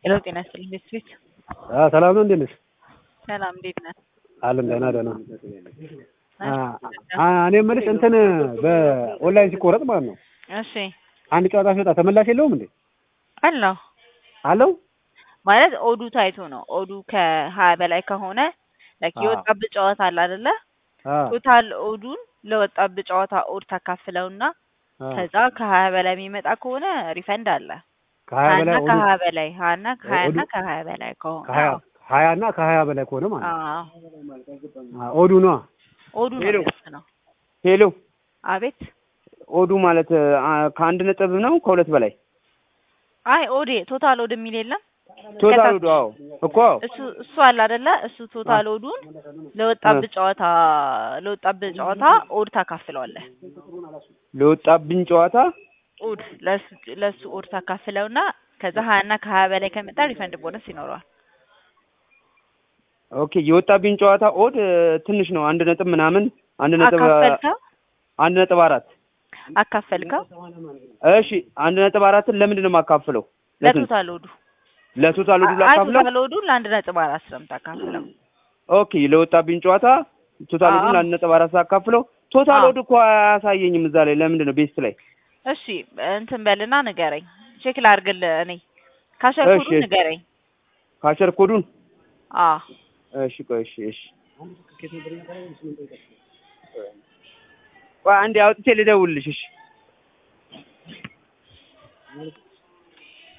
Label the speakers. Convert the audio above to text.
Speaker 1: ሄሎ ጤና ይስጥልኝ ቤት
Speaker 2: ሰላም ነው። እንዴት ነሽ?
Speaker 1: ሰላም እንዴት ነህ?
Speaker 2: አለን ደህና ደህና። እኔ የምልሽ እንትን በኦንላይን ሲቆረጥ ማለት ነው
Speaker 1: እሺ
Speaker 2: አንድ ጨዋታ ሲወጣ ተመላሽ የለውም እንዴ?
Speaker 1: አለው
Speaker 2: አለው
Speaker 1: ማለት ኦዱ ታይቶ ነው። ኦዱ ከሀያ በላይ ከሆነ ላይክ
Speaker 2: አዎ።
Speaker 1: የወጣብህ ጨዋታ አለ አይደለ?
Speaker 2: አ
Speaker 1: ቶታል ኦዱን ለወጣብህ ጨዋታ ኦድ ታካፍለውና
Speaker 2: አ
Speaker 1: ከዛ ከሀያ በላይ የሚመጣ ከሆነ ሪፈንድ አለ።
Speaker 2: ከሀያ
Speaker 1: ሀያና
Speaker 2: በላይ ኦዱ
Speaker 1: ከሀያ በላይ ሀያና ከሀያና
Speaker 2: ኦዱ-
Speaker 1: ከሀያ በላይ ከሆነ
Speaker 2: ከሀያ
Speaker 1: አዎ።
Speaker 2: ሀያ እና ከሀያ በላይ ከሆነ ማለት ነው።
Speaker 1: አዎ
Speaker 2: አ ኦዱ ነዋ።
Speaker 1: ኦዱ ነው
Speaker 3: ሄሎ።
Speaker 1: የሚወስነው።
Speaker 3: ሄሎ
Speaker 1: አቤት
Speaker 3: ኦዱ ማለት አ፣ ከአንድ ነጥብ ነው ከሁለት በላይ
Speaker 1: አይ ኦዴ ቶታል ኦድ የሚል የለም
Speaker 3: ቶታል
Speaker 1: ከታች
Speaker 3: ኦዱ አዎ እኮ
Speaker 1: እሱ እሱ አለ አይደለ? እሱ ቶታል ኦዱን ለወጣብህ ጨዋታ ለወጣብህ ጨዋታ ኦድ ታካፍለዋለህ።
Speaker 3: ለወጣብኝ ጨዋታ
Speaker 1: ኦድ ለሱ ለሱ ኦድ ታካፍለውና ከዛ ሀያና ከሀያ በላይ ከመጣ ሪፈንድ ቦነስ ይኖረዋል።
Speaker 3: ኦኬ የወጣብኝ ጨዋታ ኦድ እ፣ ትንሽ ነው አንድ ነጥብ ምናምን አንድ ነጥብ አ፣
Speaker 1: አካፈልከው
Speaker 3: አንድ ነጥብ አራት
Speaker 1: አካፈልከው
Speaker 3: እሺ አንድ ነጥብ አራትን ለምንድን ነው የማካፍለው ለስንት
Speaker 1: ለቶታል ኦዱ
Speaker 3: ለቶታል ኦዱ
Speaker 1: አይ
Speaker 3: ላካፍለው
Speaker 1: ቶታል ኦዱን ለአንድ ነጥብ አራት ስለምታካፍለው
Speaker 3: ኦኬ ለወጣብኝ ጨዋታ ቶታል ኦዱን
Speaker 1: አዎ።
Speaker 3: ለአንድ ነጥብ አራት ሳካፍለው ቶታል
Speaker 1: አዎ።
Speaker 3: ኦድ እኮ አያሳየኝም እዛ ላይ ለምንድን ነው ቤስት ላይ
Speaker 1: እሺ እንትን በልና ንገረኝ። ቼክ ላድርግልህ እኔ ካሸርኩዱ
Speaker 3: እሺ።
Speaker 1: ንገረኝ።
Speaker 3: ካሸር ኮዱን
Speaker 1: አዎ
Speaker 3: እሺ ቆይ እሺ እሺ ቆይ አንዴ አውጥቼ ልደውልልሽ እሺ